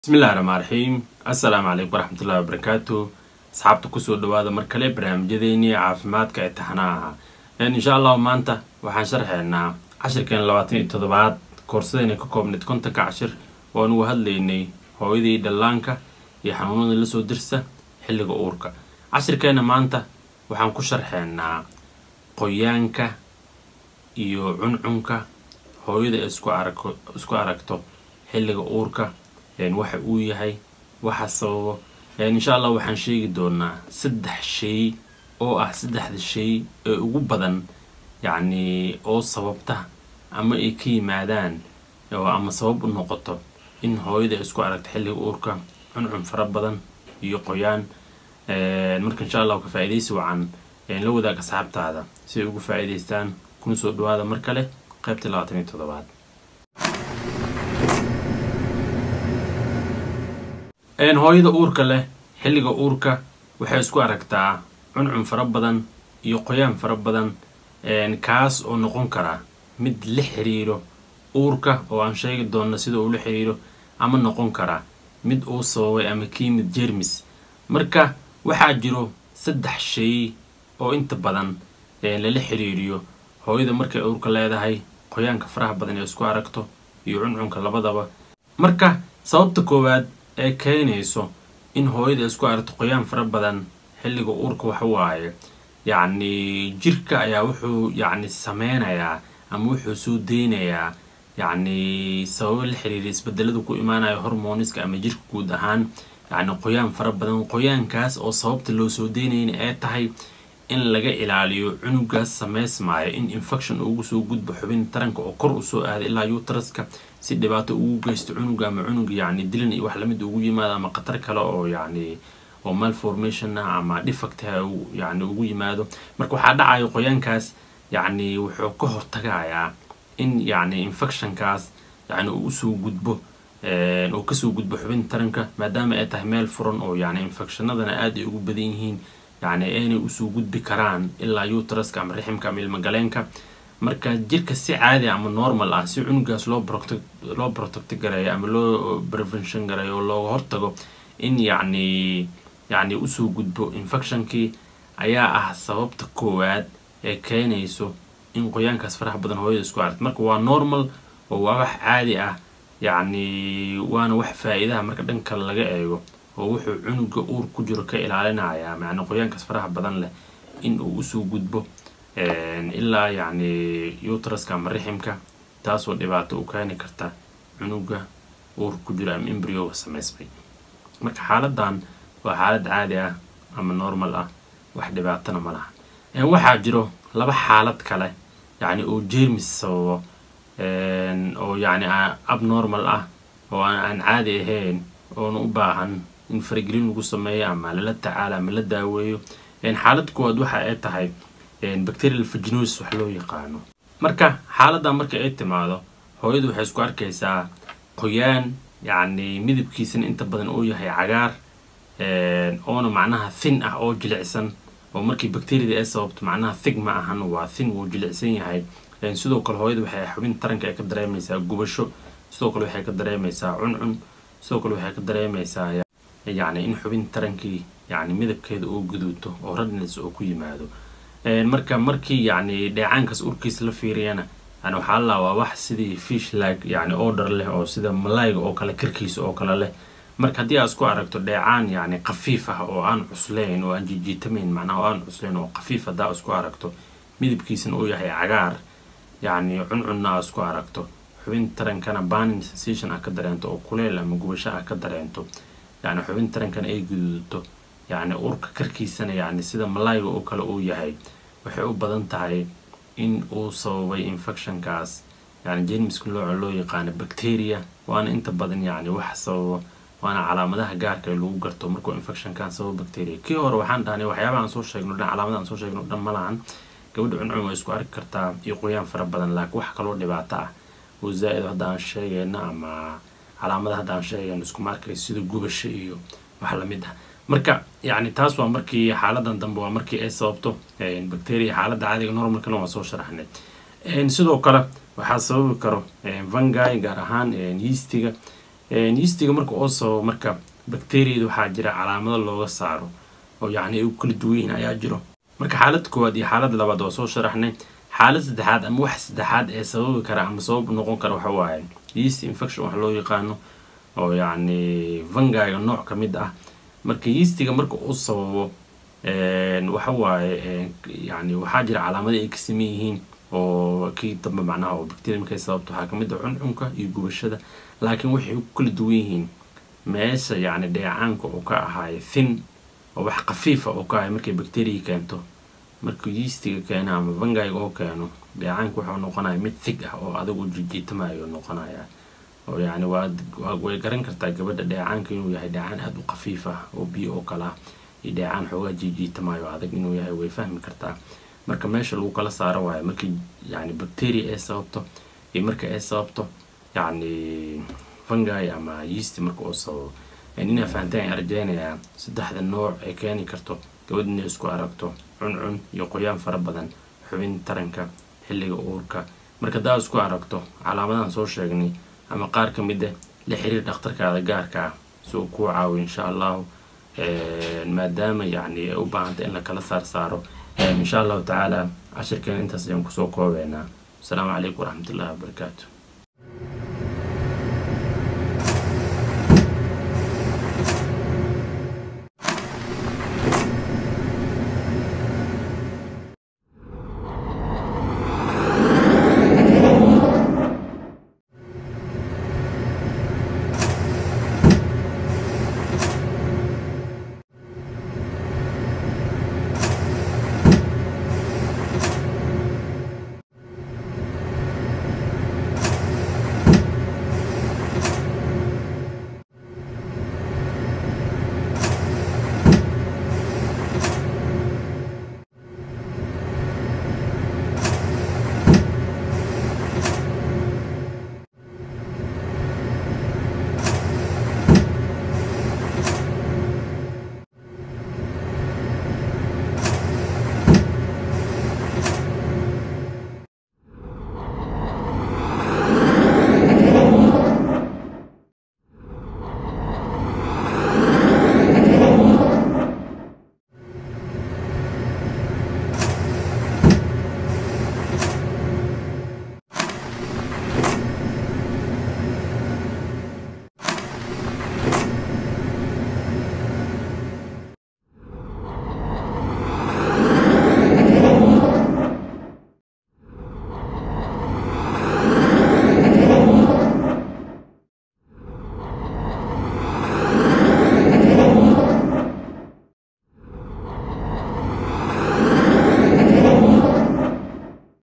bismillahi raxmaan raxiim assalaamu calaykum waraxmatullahi wabarakaatu asxaabta kusoo dhawaada mar kale barnaamijyadeennii caafimaadka ee taxanaha insha allahu maanta waxaan sharxeynaa cashirkeen labaatan iyo toddobaad koorsadeyna ka koobnayd kontanka cashir oo aan ugu hadlaynay hooyadii dhallaanka iyo xanuunada lasoo dirsa xilliga uurka cashirkeenna maanta waxaan ku sharxeynaa qoyaanka iyo cuncunka hooyada ee isku arag isku aragto xilliga uurka waxa uu yahay waxa sababo insha allah waxaan sheegi doonaa saddex shay oo ah saddexda shay ee ugu badan yacni oo sababta ama ay ka yimaadaan ama sabab u noqoto in hooyada ay isku aragto xilliga uurka cuncun fara badan iyo qoyaan marka insha allah ka faa-idaysi wacan la wadaag asxaabtaada si ay ugu faa-iidaystaan kuna soo dhawaada mar kale qaybta labaatan iyo toddobaad hooyada uurka leh xilliga uurka waxay isku aragtaa cuncun fara badan iyo qoyaan fara badan kaas oo noqon kara mid la xiriiro uurka oo aan sheegi doonno sida uu la xiriiro ama noqon kara mid uu sababay ama ka yimid jermis marka waxaa jiro saddex shay oo inta badan lala xiriiriyo hooyada markay uurka leedahay qoyaanka faraha badan ee isku aragto iyo cuncunka labadaba marka sababta koowaad ee keenayso in hooyada isku aragto qoyaan fara badan xilliga uurka waxa waaye yacni jirka ayaa wuxuu yacni sameynayaa ama wuxuu soo deynayaa yacni sababo la xiriira isbedelada ku imaanaya hormoniska ama jirka guud ahaan yacni qoyaan fara badan qoyaankaas oo sababta loo soo deynayna ee tahay in laga ilaaliyo cunugaas sameysmaayo in infection ugu soo gudbo xubin taranka oo kor usoo aada ilaa utraska si dhibaato ugu geysto cunuga ama cunuga yacni dilan iyo wax lamid ugu yimaado ama khatar kale oo yacni oo malformation ah ama defect ha yacni ugu yimaado marka waxaa dhacayo qoyaankaas yacni wuxuu ka hortagayaa in yacni infectionkaas yacni uu usoo gudbo oo kasoo gudbo xubin taranka maadaama ay tahay meel furan oo yacni infectionadana aada ay ugu badan yihiin yacni aynay usoo gudbi karaan ilaa utraska ama riximka ama ilmagaleenka marka jirka si caadi ama normal ah si cunugaas loo protect loo protect gareeyo ama loo prevention gareeyo oo looga hortago in yacni yacni usoo gudbo infectionkii ayaa ah sababta koowaad ee keenayso in qoyaankaas faraha badan hooyada isku aragto marka waa normal oo waa wax caadi ah yacni waana wax faa-iidaha marka dhan kale laga eego oo wuxuu cunuga uur ku jiro ka ilaalinayaa macna qoyaankaas faraha badan leh in uu usoo gudbo ilaa yacni utraska ama riximka taasoo dhibaato u keeni karta cunuga uur ku jiro ama embryoga sameysmay marka xaaladan waa xaalad caadi ah ama normal ah wax dhibaatana ma laha waxaa jiro laba xaalad kale yacni oo jermis sababo oo yacni abnormal ah oo aan caadi ahayn oona u baahan in faragelin lagu sameeyo ama lala tacaalo ama la daaweeyo xaalad kuwaad waxa ay tahay bacterial vaginosis wax loo yaqaano marka xaaladan marka ay timaado hooyadu waxay isku arkaysaa qoyaan yacni midabkiisana inta badan uu yahay cagaar oona macnaha thin ah oo jilicsan oo markii bacteriada ay sababto macnaha thig ma ahan waa thin wuu jilicsan yahay sidoo kale hooyada waxay xubin taranka ay ka dareemaysaa gubasho sidoo kale waxay ka dareemaysaa cuncun sidoo kale waxay ka dareemaysaa yacni in xubin tarankii yacni midabkeeda oo guduuto oo radness oo ku yimaado marka markii yacni dheecaankaas urkiisa la fiiriyana yani waxaa la waa wax sidii fish lag yacni order leh oo sida malayga oo kale karkiisa oo kale leh marka haddii aad isku aragto dheecaan yacni khafiif ah oo aan cuslayn oo aan jijiitamayn macnaha oo aan cuslayn oo khafiif haddaa isku aragto midabkiisana uu yahay cagaar yacni cuncunna aad isku aragto xubin tarankana banin sensation ah ka dareento oo kuleel ama gubasho ah ka dareento yacni xubin tarankana ay guduudato yacni urka karkiisana yacni sida malayga oo kale uu yahay waxay u badan tahay in uu sababay infectionkaas yacni jermiska looca loo yaqaano bacteria waana inta badan yacni wax sababo waana calaamadaha gaarka ee lagu garto markuu infectionkan sababo bacteria kii hore waxaan dhahnay waxyaabaha aan soo sheegno dhan calaamada aan soo sheegno dhan ma lahan gabadha cuncun way isku arki kartaa iyo qoyaan fara badan laakiin wax kaloo dhibaato ah oo zaa-id hadda aan sheegayno ama calaamada hadda aan sheegayno iskuma arkay sida gubasho iyo wax lamid ah marka yacni taas waa markii xaaladan dambe waa markii ay sababto bacteria xaaladda caadiga normalkana waa soo sharaxnay sidoo kale waxaa sababi karo vangi gaar ahaan yeastiga yeastiga marka oo sababo marka bacteriada waxaa jira calaamado looga saaro oo yacni ay u kala duwan yihiin ayaa jiro marka xaalad koowaad iyo xaalad labaad waa soo sharaxnay xaalad saddexaad ama wax saddexaad ee sababi kara ama sabab noqon kara waxa waaye yeast infection wax loo yaqaano oo yacni vangiga nooc ka mid ah marka yeastiga marka uu sababo waxa waaye yani waxaa jira calaamada ay ka saman yihiin oo kii dambe macnaha oo bacteria markay sababto waxaa kamid ah cuncunka iyo gubashada laakiin waxay ku kala duwan yihiin meesha yacni dheecaanka uu ka ahaayo thin oo wax khafiifa oo ka ahayo markay bacteria keento markuu yeastiga keeno ama vangiga oo keeno dheecaanka wuxuu noqonaya mid thig ah oo adigu jijiitamayo noqonaya oo yacni waad way garan kartaa gabadha dheecaanka inuu yahay dheecaan aada u khafiif ah oo biyo oo kale ah iyo dheecaan xoogaa jiijiitamayo adag inuu yahay way fahmi kartaa marka meesha lagu kala saaro waayo markii yacni bacteria ay sababto iyo marka ay sababto yacni fungi ama yeast marka uu sababo inaa fahanteen ayaan rajeynayaa saddexda nooc ay keeni karto gabadh inay isku aragto cuncun iyo qoyaan fara badan xubin taranka xilliga uurka marka daa isku aragto calaamadahan soo sheegnay ama qaar ka mid ah la xiriir dhakhtarkaada gaarka ah si uu kuu caawiyo insha allahu maadaama yacni ay u baahantay in la kala saar saaro insha allahu tacaala cashirkeena intaas ayaan kusoo koobeynaa asalaamu calaykum waraxmatullahi wabarakaatu